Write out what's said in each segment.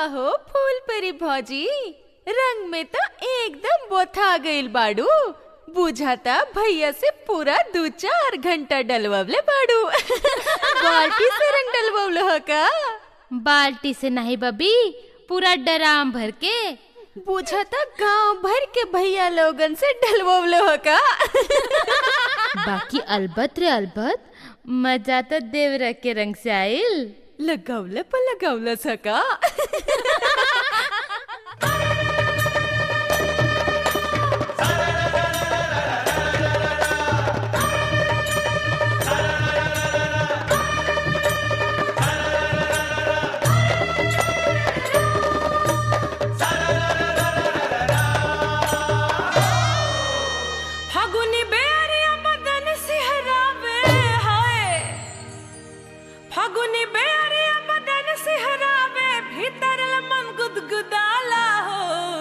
हो फूल परी भौजी रंग में तो एकदम बोथा गइल बाड़ू बुझाता भैया से पूरा दू चार घंटा डलवले बाड़ू बाल्टी से रंग डलवल ह का बाल्टी से नहीं बबी पूरा डराम भर के बुझाता गांव भर के भैया लोगन से डलवल ह का बाकी अलबत रे अलबत मजा तो देवरा के रंग से आइल लगवले पर लगवल सका फागुनी बेरिया बदन सिहरावे हाय फागुनी बेरिया बदन सिहरावे भीतर मन गुदगुदाला हो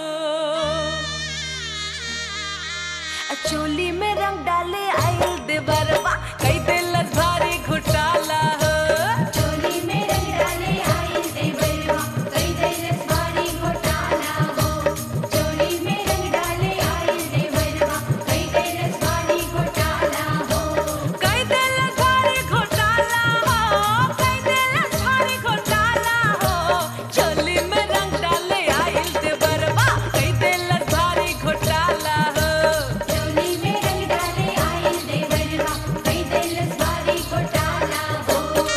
आ चोली में रंग डाले आइल देवरवा कई दिल भारी घुटाला हो चोली में रंग डाले आइल देवरवा कई दैलस भारी घोटाला हो चोली में रंग डाले आइल देवरवा कई दैलस भारी घोटाला हो कई दिल भारी घोटाला हो कई दिल भारी घोटाला हो चोली में रंग डाले आइल देवरवा कई दिल भारी घोटाला हो चोली में रंग डाले आइल देवरवा कई दैलस भारी घोटाला हो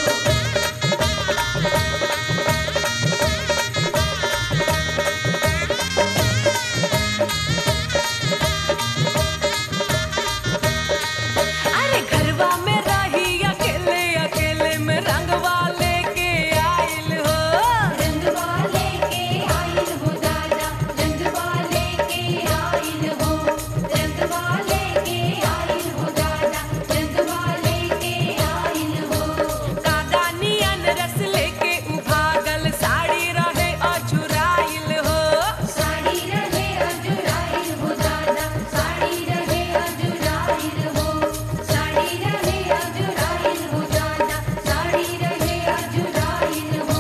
अरे घरवा में रही अकेले अकेले में रंगवा लेके आइल हो रंगवा लेके आइल हो दादा रंगवा लेके आइल हो रंगवा लेके आइल हो दादा रंगवा लेके आइल हो कादानियन रस लेके उभागल साड़ी रहे अझुराइल हो साड़ी रहे अजुराइल हो दादा साड़ी रहे अजुराइल हो साड़ी रहे अजुराइल हो दादा साड़ी रहे अजुराइल हो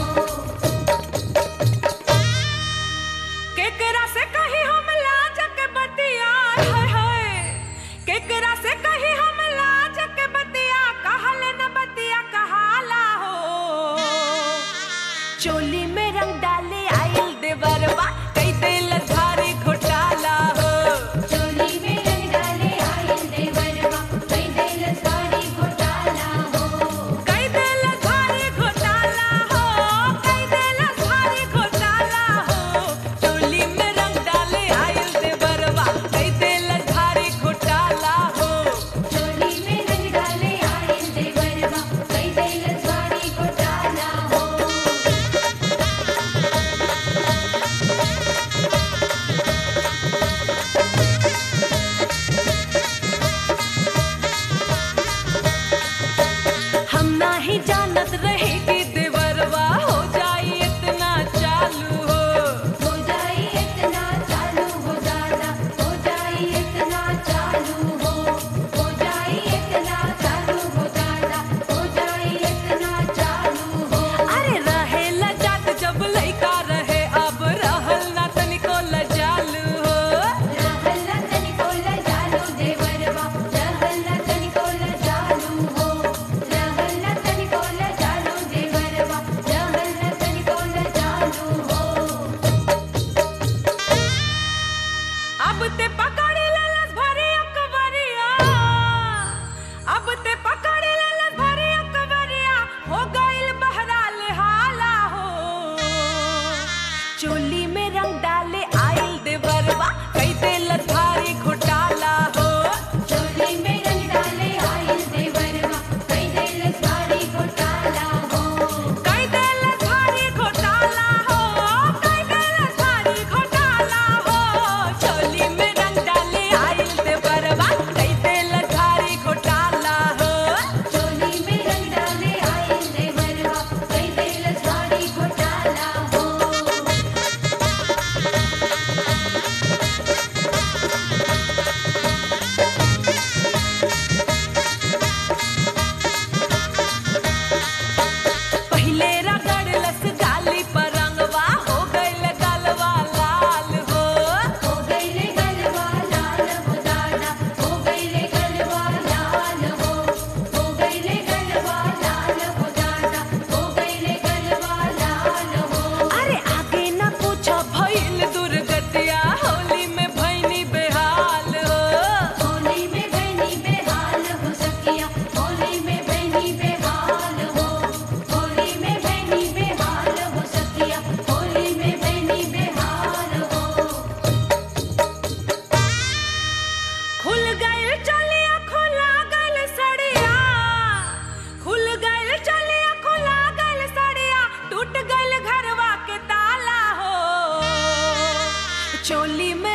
केकरा से कही हम लाज के बतिया हाय हाय केकरा से कही हम लाज के बतिया कहले न बतिया कहाला हो चोली में रंग डाले आइल देवरवा कई दिल भारी घोटाला हो चोली में रंग डाले आइल देवरवा कई दैलस भारी घोटाला हो कई दिल भारी घोटाला हो कई दिल भारी घोटाला हो चोली में रंग डाले आइल देवरवा कई दिल भारी घोटाला हो चोली में रंग डाले आइल देवरवा कई दैलस भारी घोटाला हो हम नाही जानत रहे कि देवरवा हो जाई इतना चालू हो हो जाई इतना चालू हो दादा हो जाई इतना चालू हो हो जाई इतना चालू हो दादा हो जाई इतना चालू हो अरे रहे लजात जब लइका रहे अब रहल ना तनिको लजालू हो रहल न तनिको लजालू देवरवा रहल न तनिको लजालू हो रहल न तनिको लजालू देवरवा रहल न तनिको लजालू हो अब ते पकड़ लेलस भरी अकबरिया अब ते पकड़ लेलस भरी अकबरिया हो गइल बहराल हाला हो चोली में रंग डाले आइल देवरवा कई दिल भारी घोटाला हो चोली में रंग डाले आइल देवरवा कई दैलस भारी घोटाला हो कई दिल भारी घोटाला हो कई दिल भारी घोटाला हो चोली में रंग डाले आइल देवरवा कई दिल भारी घोटाला हो चोली में रंग डाले आइल देवरवा कई दैलस भारी घोटाला हो चोली में